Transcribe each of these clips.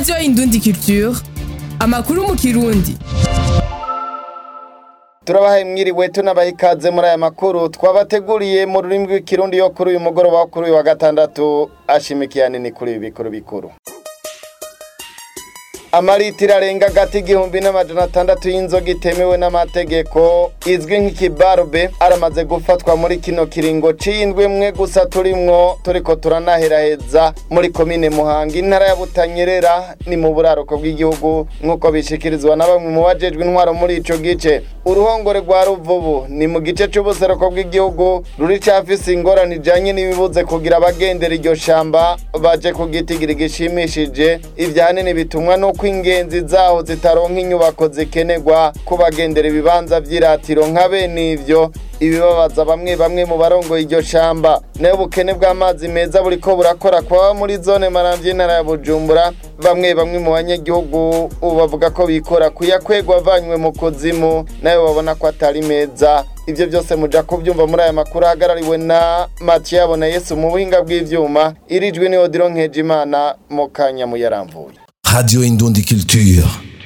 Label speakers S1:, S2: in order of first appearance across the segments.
S1: radiyo indundi culture amakuru mu kirundi
S2: turabahaye mwiriwe tunabaha ikaze muri aya makuru twabateguriye mu rurimi rw'ikirundi yo kuri uyu mugoroba wo kuri uyu wa gatandatu ashimikiye nini kuri ibi bikuru bikuru amaritiro arenga agati igihumbi n'amajana atandatu y'inzoga itemewe n'amategeko izwi nk'ikibarube aramaze gufatwa muri kino kiringo c'indwi mwe gusa turimwo turiko turanaheraheza muri komine muhanga intara ya butanyerera ni mu buraruko bw'igihugu nk'uko bishikirizwa na bamwe mu bajejwe intwaro muri ico gice uruhongore rwa ruvubu ni mu gice c'ubuseruko bw'igihugu ruri cafise ingorane ijanye n'ibibuze kugira abagendera iryo shamba baje kugitigira gishimishije ivyanini bitumwa n'uko ingenzi zaho zitaronka inyubako zikenerwa ku bagendera ibibanza vy'iratiro nka bene ivyo ibibabaza bamwe bamwe mu barongoye iryo shamba nayo ubukene bw'amazi meza buriko burakora kwaba muri zone maramvya y'intara ya bujumbura bamwe bamwe mu banyagihugu ubu bavuga ko bikora kuyakwegwa avanywe mu kuzimu nayo babona ko atari meza ivyo byose muja kuvyumva muri aya makuru ahagarariwe na Mathieu Abona Yesu mu buhinga bw'ivyuma irijwe ni Odilo Nkejimana mu kanya muyaramvuye
S3: Radio Indundi Culture.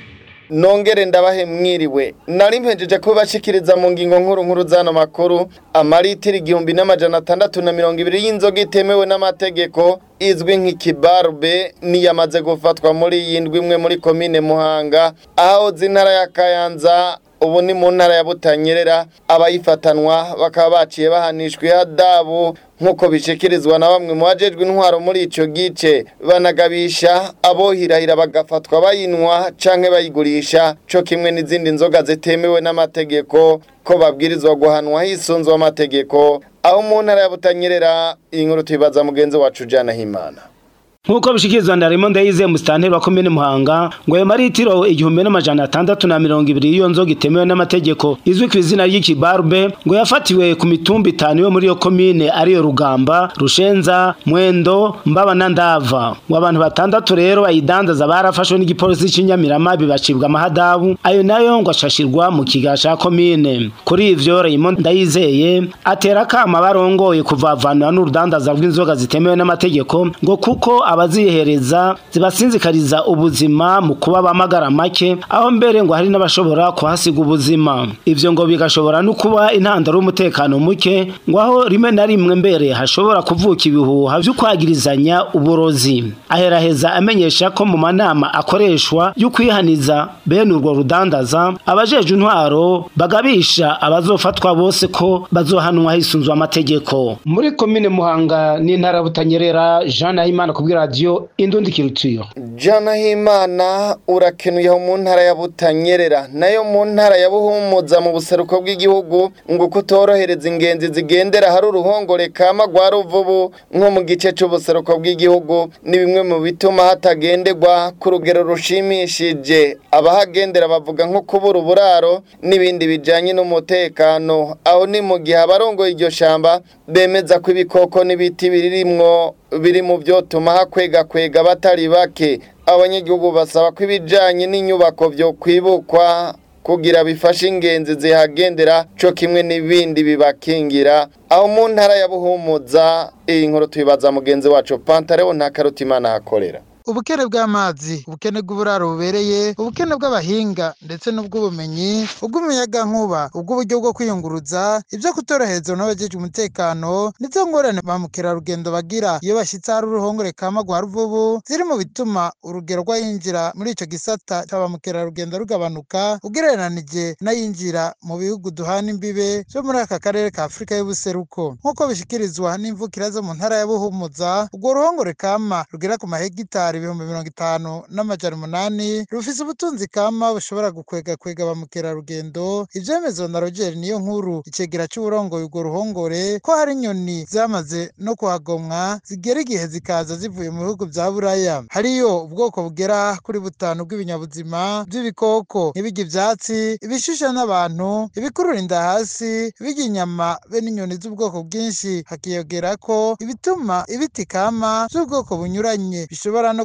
S2: nongere ndabahe mwiriwe nari mpejeje kubashikiriza mu ngingo nkuru nkuru zano makuru amaritiro igihumbi n'amajana atandatu na mirongo ibiri y'inzoga itemewe n'amategeko izwi nk'ikibarube niyamaze gufatwa muri iyi ndwi imwe muri komine muhanga aho z'intara ya kayanza ubu ni mu ntara ya butanyerera abayifatanwa bakaba baciye bahanishwa ihadabu nk'uko bishikirizwa na bamwe mu bajejwe intwaro muri ico gice banagabisha abohirahira bagafatwa bayinwa canke bayigurisha co kimwe n'izindi nzoga zitemewe n'amategeko ko babwirizwa guhanwa hisunzwe amategeko aho mu ntara ya butanyerera iyi nkuru tuyibaza mugenzi wacu jana himana
S4: nk'uko bishikirizwa na Raymond Ndayize musitanteri wa komine Muhanga ngo ayo maritiro igihumbi n'amajana atandatu na mirongo ibiri y'iyo nzoga itemewe n'amategeko izwi ku izina ry'ikibarube ngo yafatiwe ku mitumba itanu yo muri iyo komine ariyo Rugamba Rushenza Mwendo Mbaba na Ndava ngo abantu batandatu rero bayidandaza barafashwe n'igipolisi c'Inyamirama bibacibwa amahadabu ayo nayo ngo ashashirwa mu kigasha komine kuri ivyo Raymond Ndayizeye atera kama barongoye kuvavanwa n'urudandaza rw'inzoga zitemewe n'amategeko ngo kuko abazihereza zibasinzikariza ubuzima mu kuba bamagara make aho mbere ngo hari n'abashobora kuhasiga ubuzima ivyo ngo bigashobora no kuba intandaro y'umutekano muke ngo aho rimwe na rimwe mbere hashobora kuvuka ibihuha vyo kwagirizanya uburozi aheraheza amenyesha ko mu manama akoreshwa yo kwihaniza bene urwo rudandaza abajeje intwaro bagabisha abazofatwa bose ko bazohanwa hisunzwe amategeko muri komine muhanga n'intara butanyerera Jean Nahimana kubwira radio indundi kirutiyo
S2: jana himana urakenuye aho mu ntara ya butanyerera nayo mu ntara ya buhumuza mu buseruko bw'igihugu ngo kutorohereza ingenzi zigendera hari uruhongore kama rwa ruvubu nko mu gice c'ubuseruko bw'igihugu ni bimwe mu bituma hatagenderwa ku rugero rushimishije abahagendera bavuga nko kubura uburaro n'ibindi bijanye n'umutekano aho ni mu gihe abarongoye iryo shamba bemeza ko ibikoko n'ibiti birimwo biri mu vyotuma hakwega kwega batari bake abanyagihugu basaba ko ibijanye n'inyubako vyo kwibukwa kugira bifashe ingenzi zihagendera co kimwe n'ibindi bibakingira aho mu ntara ya buhumuza iyi nkuru tuyibaza mugenzi wacu pantareho nta karutimana hakorera
S5: ubukene bw'amazi ubukene bw'uburaro bubereye ubukene bw'abahinga ndetse n'ubw'ubumenyi ubw'umuyagankuba ubw'uburyo bwo kwiyunguruza ibyo kutorohereza n'abajeje umutekano nizo ngorane ba mukerarugendo bagira iyo bashyitse hari uruhongore kama rwa ruvubu ziri mu bituma urugero rw'ayinjira muri ico gisata cya ba mukerarugendo rugabanuka ugereranije n'ayinjira mu bihugu duhana imbibe byo muri aka karere ka afurika y'ubuseruko nk'uko bishikirizwa n'imvukira zo mu ntara ya buhumuza urwo ruhongore kama rugera ku mahegitari ibihumbi mirongo itanu n'amajana umunani rufise ubutunzi kama bushobora gukwega kwega ba mukerarugendo ivyemezwa na roger niyo nkuru icegera c'uburongoye urwo ruhongore ko hari inyoni zamaze no kuhagomwa zigera igihe zikaza zivuye mu bihugu vya buraya hariyo ubwoko bugera kuri butanu bw'ibinyabuzima vy'ibikoko nk'ibirya ivyatsi ibishusha n'abantu ibikurura inda hasi ibirya inyama be n'inyoni z'ubwoko bwinshi hakiyongera ko ibituma ibiti kama vy'ubwoko bunyuranye bishobora no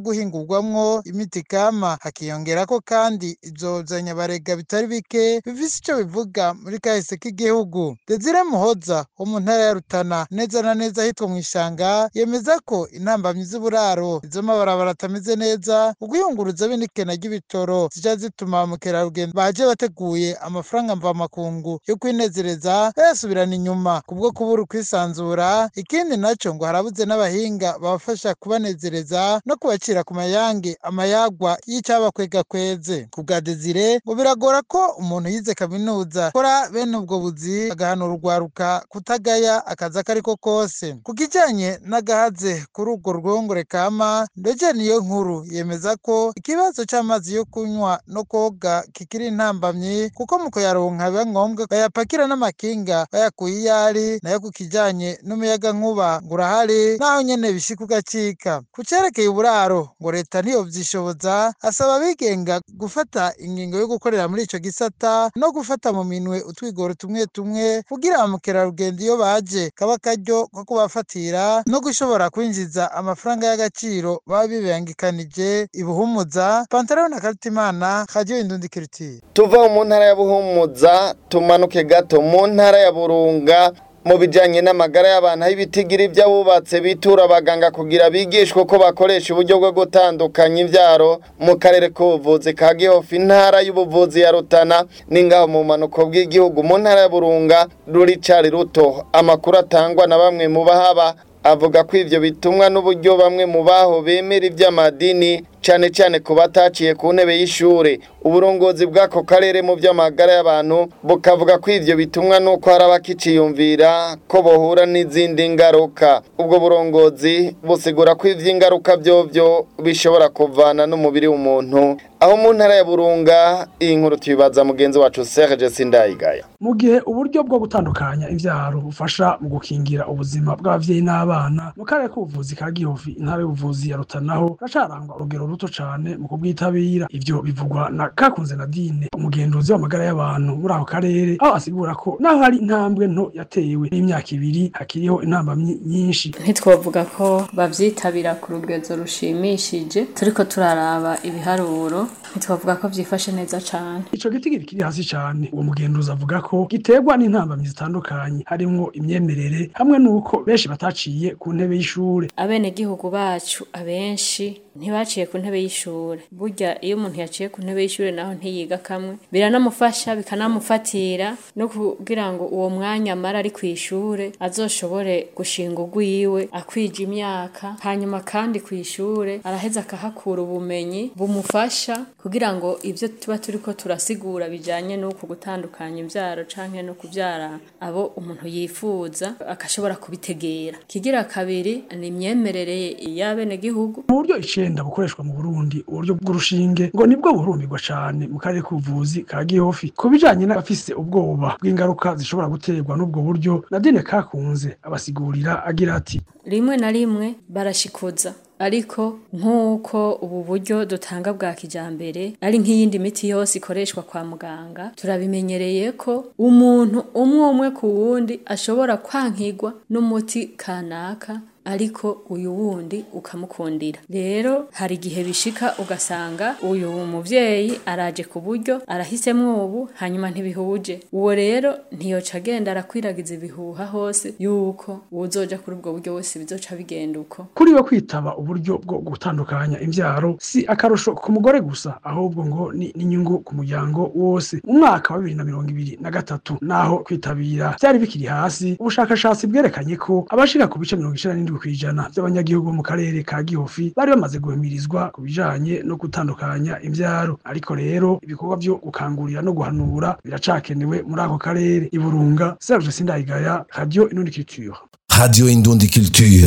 S5: guhingurwamwo imiti kama hakiyongerako kandi ivyo nyabarega bitari bike bifise ico bivuga muri kahise k'igihugu Desire Muhoza wo mu ntara ya Rutana neza na neza hitwa mu ishanga yemeza ko intambamyi z'uburaro izo mabarabara atameze neza ukwiyunguruza be n'ikena ry'ibitoro zija zituma ba mukerarugendo baje bateguye amafaranga mvamakungu yo kwinezereza bayasubirana inyuma kubwo kubura ukwisanzura ikindi naco ngo harabuze n'abahinga babafasha kubanezereza no kubacira ku mayange amayagwa y'icabakwega kweze ku bwa Desire ngo biragora ko umuntu yize kaminuza kora bene ubwo buzi agahanura urwaruka kutagaya akazi ako ariko kose ku kijanye n'agahaze kuri urwo rwongore kama ndetse niyo nkuru yemeza ko ikibazo c'amazi yo kunywa no koga kikiri intambamyi kuko mu kuyaronka biba ngombwa bayapakira n'amakinga bayakuye iyo ari nayo ku kijanye n'umuyaga nkuba ngo urahari naho nyene bishika ugacika ku cerekeye uburaro ngo leta ntiyovyishoboza asaba abigenga gufata ingingo yo gukorera muri ico gisata no gufata mu minwe utwigoro tumwe tumwe kugira ba mukerarugendo iyo baje kaba akaryo ko kubafatira no gushobora kwinjiza amafaranga y'agaciro baba bibangikanije ibuhumuza pantaro na karitimana radio indundi kiritiye
S2: tuva mu ntara ya buhumuza tumanuke gato mu ntara ya burunga mu bijanye n'amagara y'abantu aho ibitigiri by'abubatse bitura abaganga kugira bigishwe uko bakoresha uburyo bwo gutandukanya imbyaro mu karere k'ubuvuzi ka gihofi intara y'ubuvuzi ya rutana n'ingaho mu manuko bw'igihugu mu ntara ya burunga ruri cari ruto amakuru atangwa na bamwe mu bahaba avuga ko ivyo bitumwa n'uburyo bamwe mu baho bemera ivy'amadini cane cane ku bataciye ku ntebe y'ishure uburongozi bw'ako karere mu vy'amagara y'abantu bukavuga ko ivyo bitumwa n'uko hari abakiciyumvira ko bohura n'izindi ngaruka ubwo burongozi busigura ko ivy'ingaruka vyovyo bishobora kuvana n'umubiri w'umuntu aho mu ntara ya burunga iyi nkuru tuyibaza mugenzi wacu Serge Sindayigaya
S6: mu gihe uburyo bwo gutandukanya imvyaro bufasha mu gukingira ubuzima bw'abavyeyi n'abana mu karere k'ubuvuzi ka gihofi intara y'ubuvuzi ya rutanaho racarangwa urugero ruto cane mu kubwitabira ivyo bivugwa na kakunze nadine umugenduzi w'amagara y'abantu muri ako karere aho asigura ko naho hari intambwe nto yatewe n'imyaka ibiri hakiriho intamba nyinshi
S7: ntitwovuga ko bavyitabira ku rugezo rushimishije turiko turaraba ibiharuro ntitwavuga ko vyifashe neza cane
S6: ico gitigiri kiri hasi cane uwo mugenduzi avuga ko giterwa n'intambamyi zitandukanye harimwo imyemerere hamwe n'uko benshi bataciye ku ntebe y'ishure
S7: abenegihugu bacu abenshi ntibaciye ku ntebe y'ishure burya iyo umuntu yaciye ku ntebe y'ishure naho ntiyiga kamwe biranamufasha bikanamufatira no kugira ngo uwo mwanya amara ari ku ishure azoshobore gushinga urwiwe akwija imyaka hanyuma kandi ku ishure araheza akahakura ubumenyi bumufasha kugira ngo ivyo tuba turiko turasigura bijanye n'uku gutandukanya imvyaro canke no kuvyara abo umuntu yifuza akashobora kubitegera kigira kabiri ni imyemerere y'abenegihugu
S6: mu buryo icenda bukoreshwa mu Burundi uburyo bw'urushinge ngo nibwo burumirwa cane mu karere k'ubuvuzi ka Gihofi ku bijanye n'abafise ubwoba bw'ingaruka zishobora guterwa n'ubwo buryo Nadine Kakunze abasigurira agira ati
S7: rimwe na rimwe barashikuza ariko nk'uko ubu buryo dutanga bwa kijambere ari nk'iyindi miti yose ikoreshwa kwa muganga turabimenyereye ko umuntu umwe umwe ku wundi ashobora kwankigwa n'umuti kanaka ariko uyu wundi ukamukundira rero hari igihe bishika ugasanga uyu muvyeyi araje ku buryo arahisemwo ubu hanyuma ntibihuje uwo rero ntiyoca agenda arakwiragiza ibihuha hose yuko uwuzoja kuri ubwo buryo wese bizoca bigenda uko
S6: kuri we kwitaba uburyo bwo gutandukanya imvyaro si akarusho ku mugore gusa ahubwo ngo ni n'inyungu ku muryango wose mu mwaka wa bibiri na mirongo ibiri na gatatu naho kwitabira vyari bikiri hasi ubushakashatsi bwerekanye ko abashika ku bice mirongo icenda n'indwi kw'ijana by'abanyagihugu bo mu karere ka Gihofi bari bamaze guhimirizwa ku bijanye no gutandukanya imvyaro ariko rero ibikorwa vyo gukangurira no guhanura biracakenewe muri ako karere iburunga Serge Sindayigaya Radio Inundi Culture
S3: Radio Indundi Culture.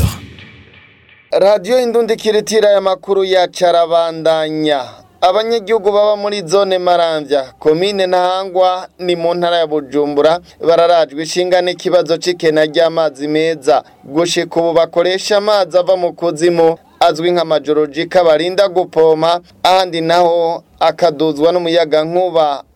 S2: radiyo indundi kiritira ya makuru ya carabandanya abanyagihugu baba muri zone marambya komine ntahangwa ni mu ntara ya bujumbura bararajwe ishinga n'ikibazo c'ikena ry'amazi meza gushika ubu bakoresha amazi ava mu kuzimu azwi nk'amajorojika barinda gupompa ahandi naho akaduzwa n'umuyaga nkuba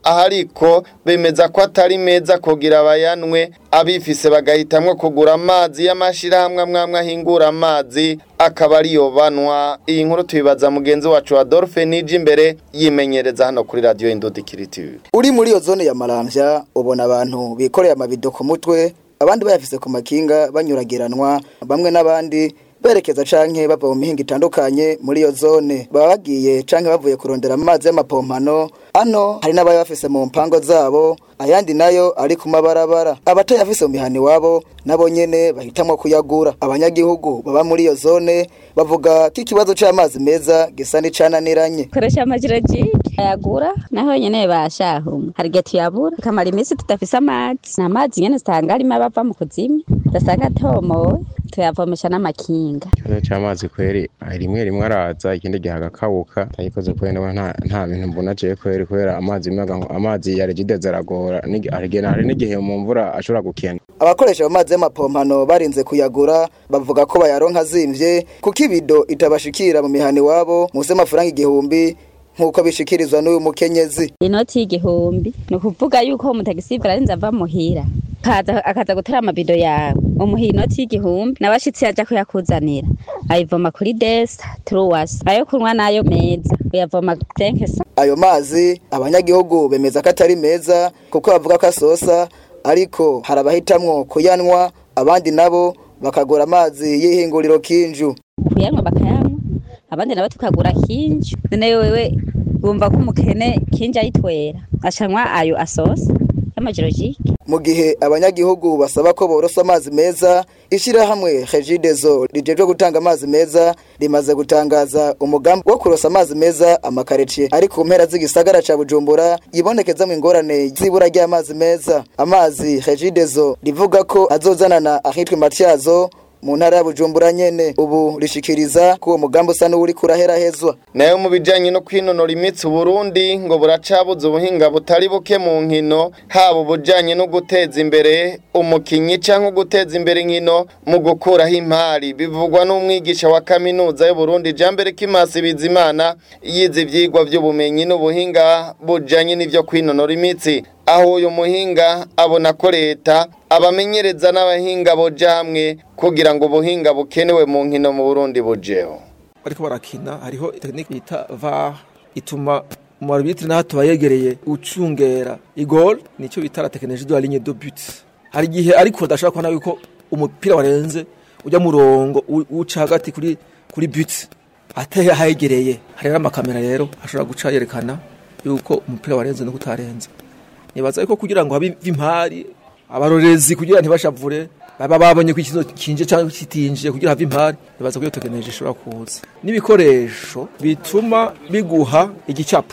S2: aha ariko bemeza ko atari meza kugira abayanwe abifise bagahitamwo kugura amazi y'amashirahamwe amwamwe ahingura amazi akaba ariyo banwa iyi nkuru tubibaza mugenzi wacu Adolphe Niji imbere yimenyereza hano kuri radio Indundi Kiritivi
S8: uri muri iyo zone ya Maramvya ubona abantu bikoreye amabido ku mutwe abandi bayafise ku makinga banyuragiranwa bamwe n'abandi berekeza canke bava mu mihinga itandukanye muri iyo zone baba bagiye canke bavuye kurondera amazi y'amapompano ano hari n'abari bafise mu mpango zabo ayandi nayo ari ku mabarabara abatayafise mu mihani wabo nabo nyene bahitamwo kuyagura abanyagihugu baba muri iyo zone bavuga ko ikibazo c'amazi meza gisa n'icananiranye
S9: koresha amajirajigi ayagura naho nyene bashahumwe hari igihe tuyabura tukamara iminsi tudafise amazi ni amazi nyene usanga arimo abava mu kuzimu udasanga atomowe tuyavomesha n'amakinga
S10: ikibazo c'amazi kweri rimwe rimwe araza ikindi gihe agakabuka tayikoze kweri nawe nta nta bintu mbona je kweri kubera amazi maga amazi ya regide aragora hari n'igihe mu mvura ashobora gukena
S8: abakoresha ayo mazi y'amapompano barinze kuyagura bavuga ko bayaronka azimvye kuko ibido itabashikira mu mihani wabo munsi y'amafaranga igihumbi nk'uko bishikirizwa n'uyu mukenyezi
S9: inoti y'igihumbi ni ukuvuga yuko umutagisivre arinze ava muhira akaza akaza gutera amabido yawe umuha inoti y'igihumbi n'abashitsi yaja kuyakuzanira ayivoma kuri desa turuwasi ayo kunywa nayo meza uyavoma tenkesa
S8: ayo mazi abanyagihugu bemeza ko atari meza kuko bavuga ko asosa ariko hari abahitamwo kuyanwa abandi nabo bakagura amazi y'ihinguriro kinju
S9: kuyanywa bakayanywa abandi nabo tukagura kinju none wewe bumva ko umukene kinju ayitwera acanywa ayo asosa y'amajirojike
S8: mu gihe abanyagihugu basaba ko borosa amazi meza ishyirahamwe regidezo rijejwe gutanga amazi meza rimaze gutangaza umugambi wo kurosa amazi meza amakareciye ari ku mpera z'igisagara ca bujumbura yibonekezamo ingorane z'ibura ry'amazi meza amazi regidezo rivuga ko azozanana ahitwa matyazo mu ntara ya bujumbura nyene ubu rishikiriza ko uwo mugambi usa n'uwuri kuraherahezwa
S2: nayo mu bijanye no kwinonora imitsi Burundi ngo buracabuze ubuhinga butari buke mu nkino haba ubujanye no guteza imbere umukinyi canke guteza imbere inkino mu gukuraho impari bivugwa n'umwigisha wa kaminuza y'u Burundi Jambere Kimasi Bizimana yize ivyigwa vy'ubumenyi n'ubuhinga bujanye n'ivyo kwinonora imitsi aho uyu muhinga abona ko leta abamenyereza n'abahinga boja hamwe kugira ngo ubuhinga bukenewe mu nkino mu Burundi bujeho
S11: bariko barakina hariho tekinike bita VAR ituma mu arbitre naho tubayegereye ucungera igol nico bita la technologie de la ligne de but hari gihe ariko dashaka kubona yuko umupira warenze ujya murongo uca hagati kuri kuri but ateye hayegereye hari n'amakamera rero ashobora guca yerekana yuko umupira warenze no kutarenze nibaza yuko kugira ngo habe impari abarorezi kugira ntibashavure baba babonye ko ikizo kinje cyangwa kitinje kugira have impari nibaza ko iyo tekinoloji ishobora kuza n'ibikoresho bituma biguha igicapo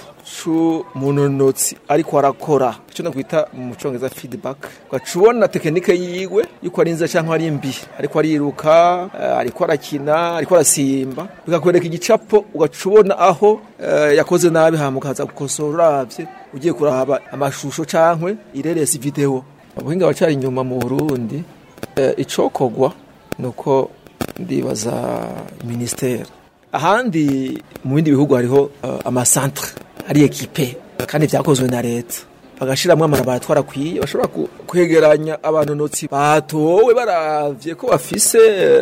S11: c'umunonotsi ariko arakora icyo nakwita mu congereza feedback ugacubona tekinike yiwe yuko ari nziza cyangwa ari mbi ariko ariruka uh, ariko arakina ariko arasimba bikakwereka igicapo ugacubona aho uh, yakoze nabi hama ukaza gukosora uravye ugiye kuraba amashusho cankwe ireresi video ubuhinga bacari inyuma mu Burundi uh, icokogwa nuko ndibaza ministere ahandi mu bindi bihugu hariho uh, amasantre ari ekipe kandi vyakozwe na leta bagashiramwo amalaboratwari akwiye bashobora kwegeranya abanonotsi batowe baravye ko bafise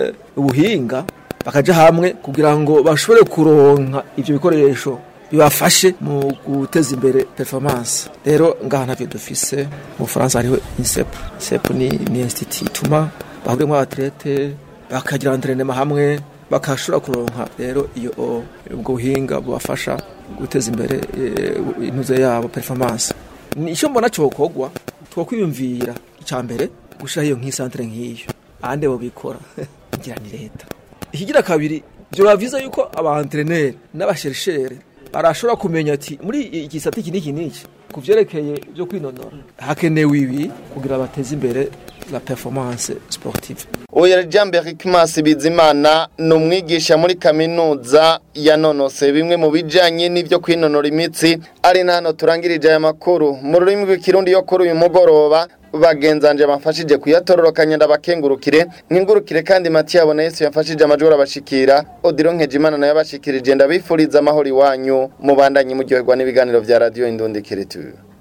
S11: ubuhinga bakaja hamwe kugira ngo bashobore kuronka ivyo bikoresho bibafashe mu guteza imbere performance rero ngaha ntavyo dufise mu Faransa hariho INSEP INSEP ni, ni institut ituma bahuriyemwo abatlete bakagira entraînement hamwe bakashobora kuronka rero iyo ubwo buhinga bubafasha guteza imbere intuze yabo performance nicyo mbona cokogwa twokwiyumvira icya mbere gushiraho iyo nk'isantere nk'iyo ahandi bo bikora ngira ni leta ikigira kabiri byoba vyiza yuko abaentreneri n'abasherishere barashobora kumenya ati muri iki gisata iki n'iki n'iki ku vyerekeye byo kwinonora hakenewe ibi kugira bateze imbere la performance sportive
S2: Oya Jambere Kimasi Bizimana ni umwigisha muri kaminuza yanonose bimwe mu bijanye n'ivyo kwinonora imitsi ari nano turangirije aya makuru mu rurimi rw'ikirundi yo kuri uyu mugoroba bagenzanje bamfashije kuyatororokanya ndabakengurukire nkingurukire kandi Mathieu na Yesu yamfashije amajoro abashikira Odilon Nkejimana nayo abashikirije ndabifuriza amahoro iwanyu mubandanye muryoherwa n'ibiganiro vya radio Indundi Kiritu